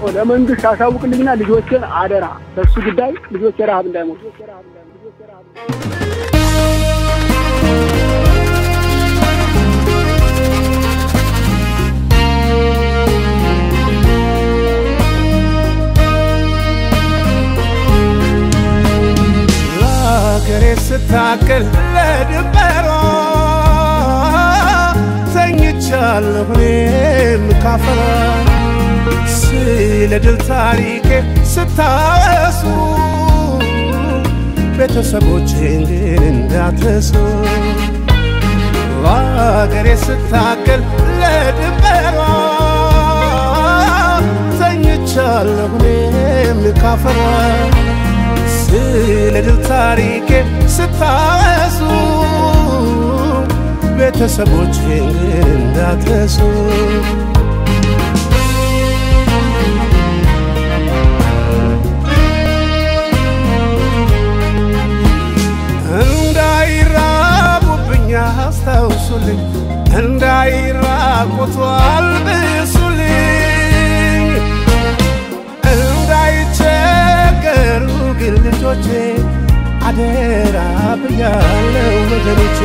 ለመንግስት አሳውቅልኝና ልጆችን አደራ በሱ ጉዳይ ልጆች ረሀብ እንዳይሞቱ ለአገሬ ስታክል ለድንበሯ ተኝቻለሁ እኔም ካፈራ ስለ ድል ታሪኬ ስታወሱ ቤተሰቦቼን ግን እንዳትረሱ ለአገሬ ስታክል ለድንበሯ ተኝቻለሁ እኔም ካፈራ ስለ ድል ታሪኬ ስታወሱ ቤተሰቦቼን ግን እንዳትረሱ እንዳይራቡብኝ አስታውሱልኝ፣ እንዳይራቆቱ አልብሱልኝ፣ እንዳይቸገሩ ግን ልጆቼ አደራ ብያለው ወገኖቼ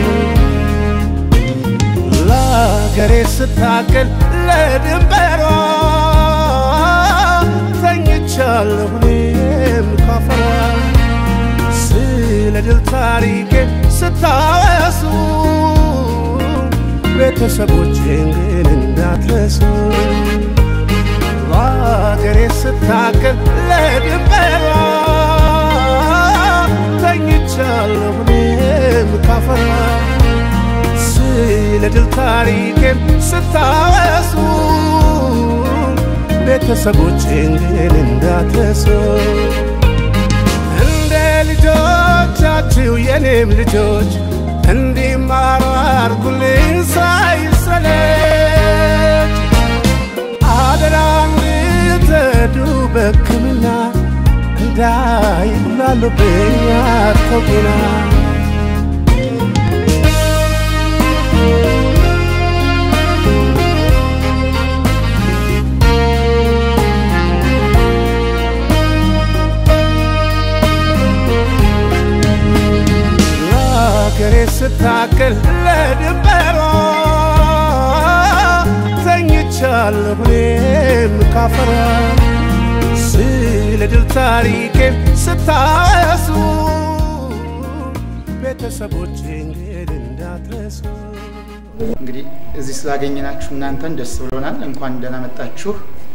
ለአገሬ ስታክል ለድንበሯ ተኝቻለሁ እኔም ካፈራ ስለ ድል ታሪኬ ስታወሱ ቤተሰቦቼን ግን እንዳትረሱ ለአገሬ ስታክል ለድንበሯ ተኝቻለሁ እኔም ካፈራ ስለ ድል ታሪኬም ስታወሱ ቤተሰቦቼን ግን እንዳትረሱ እንደ ልጆቻችሁ የኔም ልጆች እንዲማሩ አርጉልኝ ሳይሰለች አደራ እንድትረዱ በሕክምና እንዳይጉላሉብኝ አተውና ለአገሬ ስታክል ለድንበሯ ተኝቻለሁ እኔም ካፈራ ስለ ድል ታሪኬም ስታወሱ ቤተሰቦቼን ግን እንዳትረሱ እንግዲህ እዚህ ስላገኘናችሁ እናንተን ደስ ብሎናል። እንኳን ደህና መጣችሁ።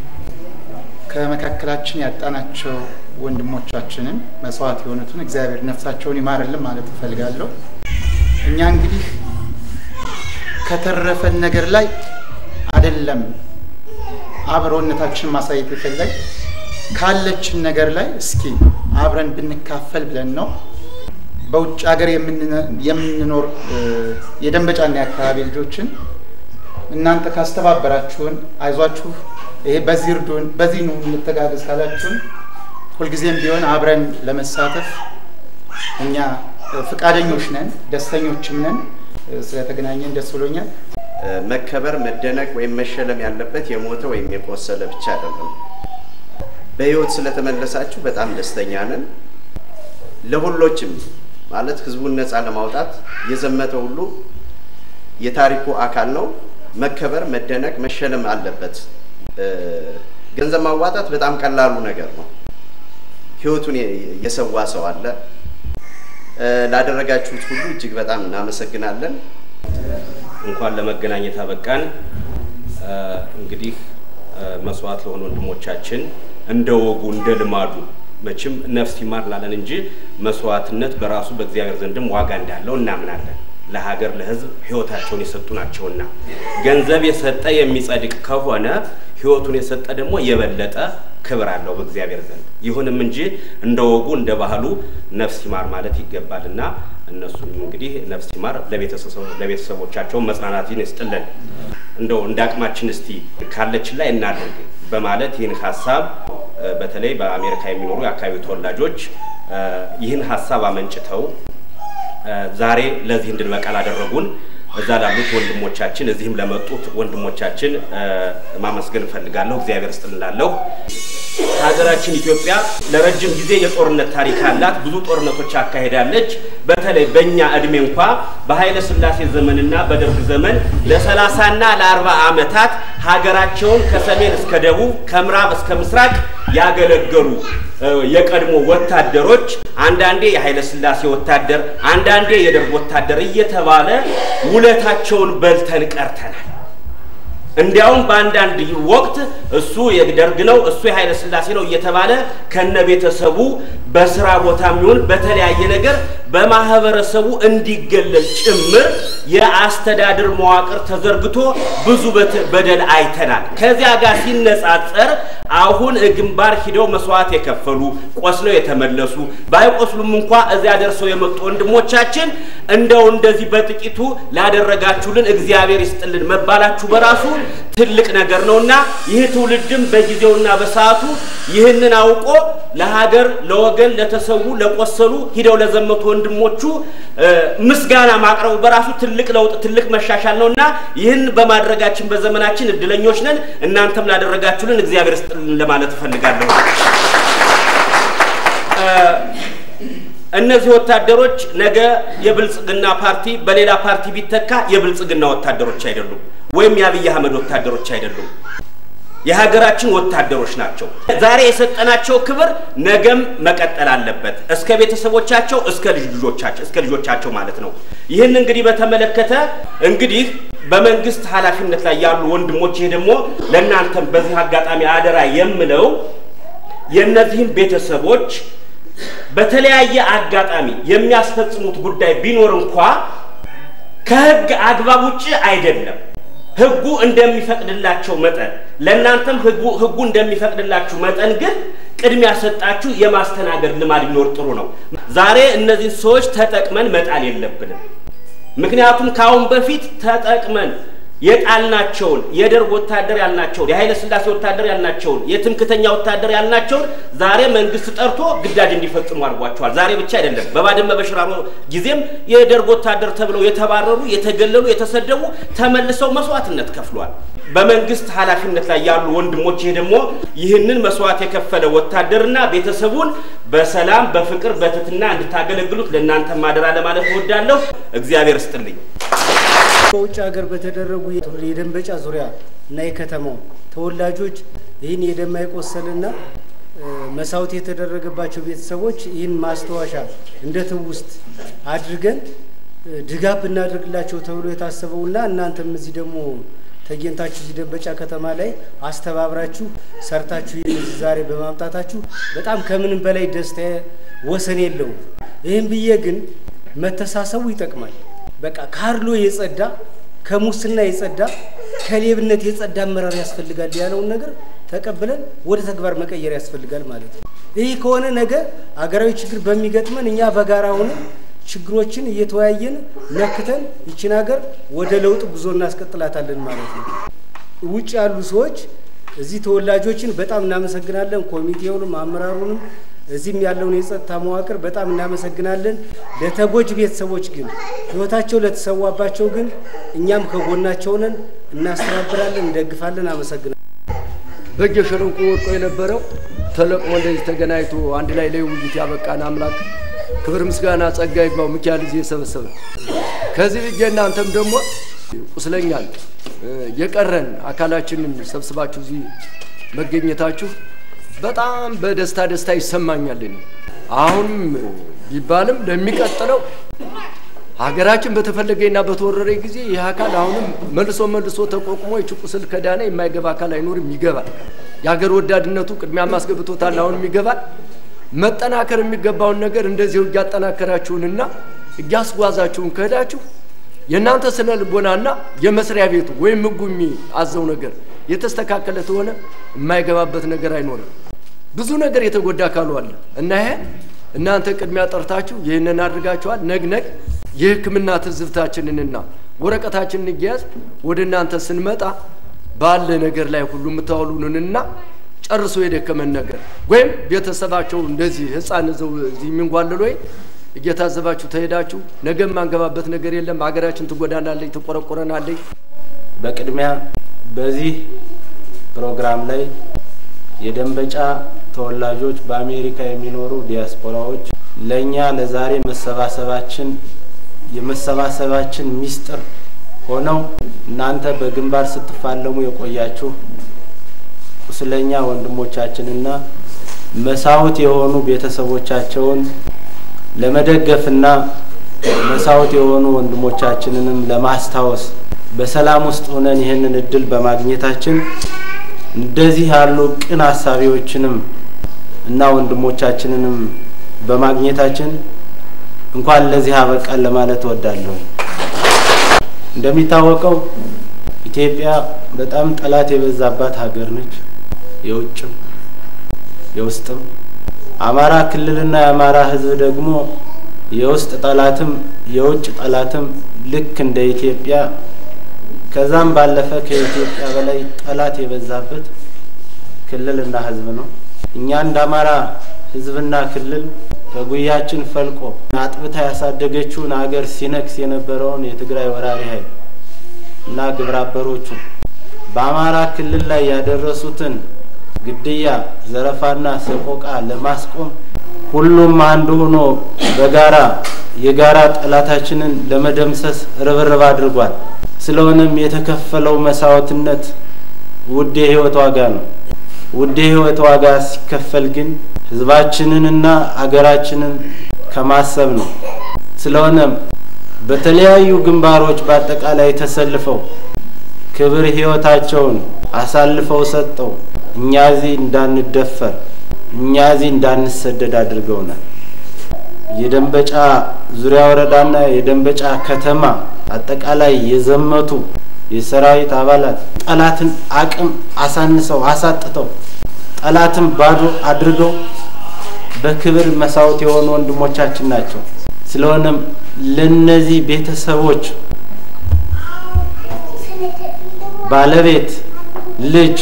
ከመካከላችን ያጣናቸው ወንድሞቻችንን መስዋዕት የሆኑትን እግዚአብሔር ነፍሳቸውን ይማርልን ማለት እፈልጋለሁ። እኛ እንግዲህ ከተረፈን ነገር ላይ አይደለም አብሮነታችንን ማሳየት የፈለግ ካለችን ነገር ላይ እስኪ አብረን ብንካፈል ብለን ነው። በውጭ ሀገር የምንኖር የደንበጫና የአካባቢ ልጆችን እናንተ ካስተባበራችሁን፣ አይዟችሁ፣ ይሄ በዚህ እርዱን፣ በዚህ ነው እንተጋገዝ ካላችሁን ሁልጊዜም ቢሆን አብረን ለመሳተፍ እኛ ፍቃደኞች ነን፣ ደስተኞችም ነን። ስለተገናኘን ደስ ብሎኛል። መከበር፣ መደነቅ ወይም መሸለም ያለበት የሞተ ወይም የቆሰለ ብቻ አይደለም። በህይወት ስለተመለሳችሁ በጣም ደስተኛ ነን። ለሁሎችም ማለት ህዝቡን ነፃ ለማውጣት የዘመተ ሁሉ የታሪኩ አካል ነው። መከበር፣ መደነቅ፣ መሸለም አለበት። ገንዘብ ማዋጣት በጣም ቀላሉ ነገር ነው። ህይወቱን የሰዋ ሰው አለ። ላደረጋችሁት ሁሉ እጅግ በጣም እናመሰግናለን። እንኳን ለመገናኘት አበቃን። እንግዲህ መስዋዕት ለሆኑ ወንድሞቻችን እንደ ወጉ እንደ ልማዱ መቼም ነፍስ ይማር ላለን እንጂ መስዋዕትነት በራሱ በእግዚአብሔር ዘንድም ዋጋ እንዳለው እናምናለን። ለሀገር ለህዝብ ህይወታቸውን የሰጡ ናቸውና ገንዘብ የሰጠ የሚጸድቅ ከሆነ ህይወቱን የሰጠ ደግሞ የበለጠ ክብር አለው በእግዚአብሔር ዘንድ። ይሁንም እንጂ እንደ ወጉ እንደ ባህሉ ነፍስ ይማር ማለት ይገባልና እነሱንም እንግዲህ ነፍስ ይማር ለቤተሰቦቻቸው መጽናናትን ይስጥልን። እንደው እንደ አቅማችን እስቲ ካለችን ላይ እናድርግ በማለት ይህን ሀሳብ በተለይ በአሜሪካ የሚኖሩ የአካባቢው ተወላጆች ይህን ሀሳብ አመንጭተው ዛሬ ለዚህ እንድንበቃ ላደረጉን እዛ ላሉት ወንድሞቻችን እዚህም ለመጡት ወንድሞቻችን እ፣ ማመስገን እፈልጋለሁ። እግዚአብሔር ስጥልላለሁ። ሀገራችን ኢትዮጵያ ለረጅም ጊዜ የጦርነት ታሪክ አላት። ብዙ ጦርነቶች አካሄዳለች። በተለይ በእኛ እድሜ እንኳ በኃይለ ሥላሴ ዘመንና በደርግ ዘመን ለሰላሳና ለአርባ ዓመታት ሀገራቸውን ከሰሜን እስከ ደቡብ ከምዕራብ እስከ ምስራቅ ያገለገሉ እ፣ የቀድሞ ወታደሮች አንዳንዴ የኃይለ ሥላሴ ወታደር፣ አንዳንዴ የደርግ ወታደር እየተባለ ውለታቸውን በልተን ቀርተናል። እንዲያውም በአንዳንድ ወቅት እሱ የደርግ ነው እሱ የኃይለ ሥላሴ ነው እየተባለ ከነ ቤተሰቡ በስራ ቦታም ይሁን በተለያየ ነገር በማህበረሰቡ እንዲገለል ጭምር የአስተዳደር መዋቅር ተዘርግቶ ብዙ በት- በደል አይተናል። ከዚያ ጋር ሲነጻጸር አሁን ግንባር ሂደው መስዋዕት የከፈሉ ቆስለው የተመለሱ ባይቆስሉም እንኳ እዚያ ደርሰው የመጡ ወንድሞቻችን እንደው እንደዚህ በጥቂቱ ላደረጋችሁልን እግዚአብሔር ይስጥልን መባላችሁ በራሱ ትልቅ ነገር ነውና ይህ ትውልድም በጊዜውና በሰዓቱ ይህንን አውቆ ለሀገር፣ ለወገን፣ ለተሰዉ፣ ለቆሰሉ ሂደው ለዘመቱ ወንድሞቹ እ፣ ምስጋና ማቅረቡ በራሱ ትልቅ ለውጥ፣ ትልቅ መሻሻል ነውና ይህን በማድረጋችን በዘመናችን እድለኞች ነን። እናንተም ላደረጋችሁልን እግዚአብሔር ይስጥልን ለማለት እፈልጋለሁ። እነዚህ ወታደሮች ነገ የብልጽግና ፓርቲ በሌላ ፓርቲ ቢተካ የብልጽግና ወታደሮች አይደሉም፣ ወይም የአብይ አህመድ ወታደሮች አይደሉም። የሀገራችን ወታደሮች ናቸው። ዛሬ የሰጠናቸው ክብር ነገም መቀጠል አለበት፣ እስከ ቤተሰቦቻቸው እስከ ልጅ ልጆቻቸው እስከ ልጆቻቸው ማለት ነው። ይህን እንግዲህ በተመለከተ እንግዲህ በመንግስት ኃላፊነት ላይ ያሉ ወንድሞች፣ ይሄ ደግሞ ለእናንተም በዚህ አጋጣሚ አደራ የምለው የእነዚህም ቤተሰቦች በተለያየ አጋጣሚ የሚያስፈጽሙት ጉዳይ ቢኖር እንኳ ከህግ አግባብ ውጭ አይደለም። ህጉ እንደሚፈቅድላቸው መጠን ለእናንተም ህጉ ህጉ እንደሚፈቅድላችሁ መጠን ግን ቅድሚያ ሰጣችሁ የማስተናገድ ልማድ ቢኖር ጥሩ ነው። ዛሬ እነዚህን ሰዎች ተጠቅመን መጣል የለብንም። ምክንያቱም ከአሁን በፊት ተጠቅመን የጣልናቸውን የደርግ ወታደር ያልናቸውን የኃይለ ሥላሴ ወታደር ያልናቸውን የትምክተኛ ወታደር ያልናቸውን ዛሬ መንግስት ጠርቶ ግዳጅ እንዲፈጽሙ አድርጓቸዋል። ዛሬ ብቻ አይደለም። በባድመ በሽራሮ ጊዜም የደርግ ወታደር ተብለው የተባረሩ፣ የተገለሉ፣ የተሰደቡ ተመልሰው መስዋዕትነት ከፍሏል። በመንግስት ኃላፊነት ላይ ያሉ ወንድሞች ይሄ ደግሞ ይህንን መስዋዕት የከፈለ ወታደርና ቤተሰቡን በሰላም በፍቅር በትህትና እንድታገለግሉት ለእናንተ ማደራ ለማለት እወዳለሁ። እግዚአብሔር ስጥልኝ። በውጭ ሀገር በተደረጉ የደንበጫ ዙሪያ እና የከተማው ተወላጆች ይህን የደም የቆሰልና መሳውት የተደረገባቸው ቤተሰቦች ይህን ማስታወሻ እንደ ትውስት አድርገን ድጋፍ ብናደርግላቸው ተብሎ የታሰበውና እናንተም እዚህ ደግሞ ተገኝታችሁ እዚህ ደንበጫ ከተማ ላይ አስተባብራችሁ ሰርታችሁ ይህን እዚህ ዛሬ በማምጣታችሁ በጣም ከምንም በላይ ደስታ ወሰን የለውም። ይህም ብዬ ግን መተሳሰቡ ይጠቅማል። በቃ ካርሎ የጸዳ ከሙስና የጸዳ ከሌብነት የጸዳ አመራር ያስፈልጋል ያለውን ነገር ተቀብለን ወደ ተግባር መቀየር ያስፈልጋል ማለት ነው። ይህ ከሆነ ነገ አገራዊ ችግር በሚገጥመን እኛ በጋራ ሆነን ችግሮችን እየተወያየን ነክተን ይችን ሀገር ወደ ለውጥ ጉዞ እናስቀጥላታለን ማለት ነው። ውጭ ያሉ ሰዎች እዚህ ተወላጆችን በጣም እናመሰግናለን። ኮሚቴውንም አመራሩንም እዚህም ያለውን የጸጥታ መዋቅር በጣም እናመሰግናለን። ለተጎጂ ቤተሰቦች ግን ሕይወታቸው ለተሰዋባቸው ግን እኛም ከጎናቸው ነን፣ እናስተባብራለን፣ እንደግፋለን። አመሰግናለን። በእጀ ሸለቆ ወድቆ የነበረው ተለቅሞ እንደዚህ ተገናኝቶ አንድ ላይ ለውይይት ያበቃን አምላክ ክብር ምስጋና ጸጋ ይግባው። ሚካኤል እዚህ የሰበሰበ ከዚህ ብዬ እናንተም ደግሞ ቁስለኛል የቀረን አካላችንን ሰብስባችሁ እዚህ መገኘታችሁ በጣም በደስታ ደስታ ይሰማኛል። እኔ አሁንም ቢባልም ለሚቀጥለው ሀገራችን በተፈለገና በተወረረ ጊዜ ይህ አካል አሁንም መልሶ መልሶ ተቋቁሞ ይች ቁስል ከዳነ የማይገባ አካል አይኖርም፣ ይገባል። የሀገር ወዳድነቱ ቅድሚያ ማስገብቶታል፣ አሁንም ይገባል። መጠናከር የሚገባውን ነገር እንደዚሁ እያጠናከራችሁንና እያስጓዛችሁን ከሄዳችሁ የእናንተ ስነ ልቦናና የመስሪያ ቤቱ ወይም ሕጉ የሚያዘው ነገር የተስተካከለ ተሆነ የማይገባበት ነገር አይኖርም። ብዙ ነገር የተጎዳ አካሉ አለ እና ይሄ እናንተ ቅድሚያ ጠርታችሁ ይህንን አድርጋችኋል። ነግነግ የሕክምና ትዝብታችንንና ወረቀታችንን እያያዝ ወደ እናንተ ስንመጣ ባለ ነገር ላይ ሁሉ የምታውሉንንና ጨርሶ የደከመን ነገር ወይም ቤተሰባቸው እንደዚህ ህፃን ዘው እዚህ የሚንጓልል ወይ እየታዘባችሁ ተሄዳችሁ ነገ የማንገባበት ነገር የለም። ሀገራችን ትጎዳናለች፣ ትቆረቆረናለች። በቅድሚያ በዚህ ፕሮግራም ላይ የደንበጫ ተወላጆች በአሜሪካ የሚኖሩ ዲያስፖራዎች ለእኛ ለዛሬ መሰባሰባችን የመሰባሰባችን ሚስጥር ሆነው እናንተ በግንባር ስትፋለሙ የቆያችሁ ቁስለኛ ወንድሞቻችንና መሳውት የሆኑ ቤተሰቦቻቸውን ለመደገፍና መሳውት የሆኑ ወንድሞቻችንንም ለማስታወስ በሰላም ውስጥ ሆነን ይህንን እድል በማግኘታችን እንደዚህ ያሉ ቅን አሳቢዎችንም እና ወንድሞቻችንንም በማግኘታችን እንኳን ለዚህ አበቃን ለማለት እወዳለሁ። እንደሚታወቀው ኢትዮጵያ በጣም ጠላት የበዛባት ሀገር ነች። የውጭም የውስጥም። አማራ ክልልና የአማራ ሕዝብ ደግሞ የውስጥ ጠላትም የውጭ ጠላትም ልክ እንደ ኢትዮጵያ ከዛም ባለፈ ከኢትዮጵያ በላይ ጠላት የበዛበት ክልልና ሕዝብ ነው። እኛ እንደ አማራ ሕዝብና ክልል ከጉያችን ፈልቆ አጥብታ ያሳደገችውን ሀገር ሲነክስ የነበረውን የትግራይ ወራሪ ኃይል እና ግብረ አበሮቹ በአማራ ክልል ላይ ያደረሱትን ግድያ፣ ዘረፋና ሰቆቃ ለማስቆም ሁሉም አንድ ሆኖ በጋራ የጋራ ጠላታችንን ለመደምሰስ ርብርብ አድርጓል። ስለሆነም የተከፈለው መስዋዕትነት ውድ የህይወት ዋጋ ነው። ውድ የህይወት ዋጋ ሲከፈል ግን ህዝባችንንና አገራችንን ከማሰብ ነው። ስለሆነም በተለያዩ ግንባሮች በአጠቃላይ ተሰልፈው ክብር ህይወታቸውን አሳልፈው ሰጠው እኛ እዚህ እንዳንደፈር እኛ እዚህ እንዳንሰደድ አድርገውናል። የደንበጫ ዙሪያ ወረዳና የደንበጫ ከተማ አጠቃላይ የዘመቱ የሰራዊት አባላት ጠላትን አቅም አሳንሰው አሳጥተው ጠላትን ባዶ አድርገው በክብር መሳወት የሆኑ ወንድሞቻችን ናቸው። ስለሆነም ለነዚህ ቤተሰቦች ባለቤት፣ ልጅ፣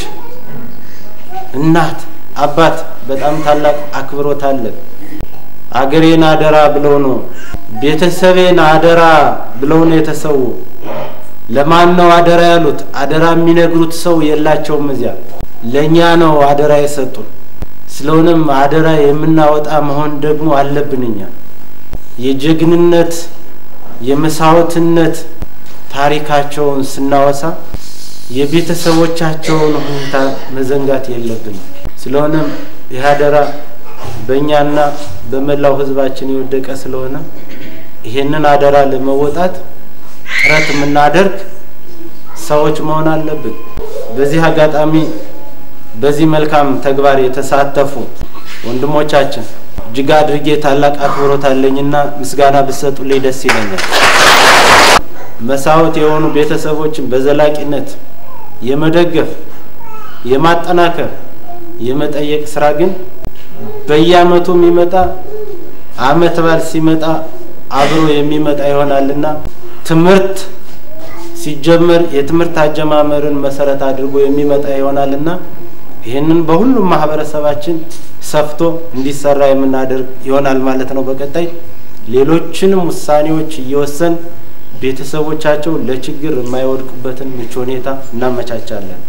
እናት፣ አባት በጣም ታላቅ አክብሮት አለን። አገሬን አደራ ብለው ነው ቤተሰቤን አደራ ብለው ነው የተሰዉ። ለማን ነው አደራ ያሉት? አደራ የሚነግሩት ሰው የላቸውም። እዚያ ለእኛ ነው አደራ የሰጡን። ስለሆነም አደራ የምናወጣ መሆን ደግሞ አለብን። እኛ የጀግንነት የመስዋዕትነት ታሪካቸውን ስናወሳ የቤተሰቦቻቸውን ሁኔታ መዘንጋት የለብንም። ስለሆነም ይህ አደራ በእኛና በመላው ሕዝባችን የወደቀ ስለሆነ ይሄንን አደራ ለመወጣት ጥረት የምናደርግ ሰዎች መሆን አለብን። በዚህ አጋጣሚ በዚህ መልካም ተግባር የተሳተፉ ወንድሞቻችን እጅግ አድርጌ ታላቅ አክብሮት አለኝና ምስጋና ብሰጡልኝ ደስ ይለኛል። መሳወት የሆኑ ቤተሰቦችን በዘላቂነት የመደገፍ የማጠናከር የመጠየቅ ስራ ግን በየአመቱ የሚመጣ አመት በዓል ሲመጣ አብሮ የሚመጣ ይሆናልና ትምህርት ሲጀመር የትምህርት አጀማመርን መሰረት አድርጎ የሚመጣ ይሆናልና ይህንን በሁሉም ማህበረሰባችን ሰፍቶ እንዲሰራ የምናደርግ ይሆናል ማለት ነው። በቀጣይ ሌሎችንም ውሳኔዎች እየወሰን ቤተሰቦቻቸው ለችግር የማይወድቁበትን ምቹ ሁኔታ እናመቻቻለን።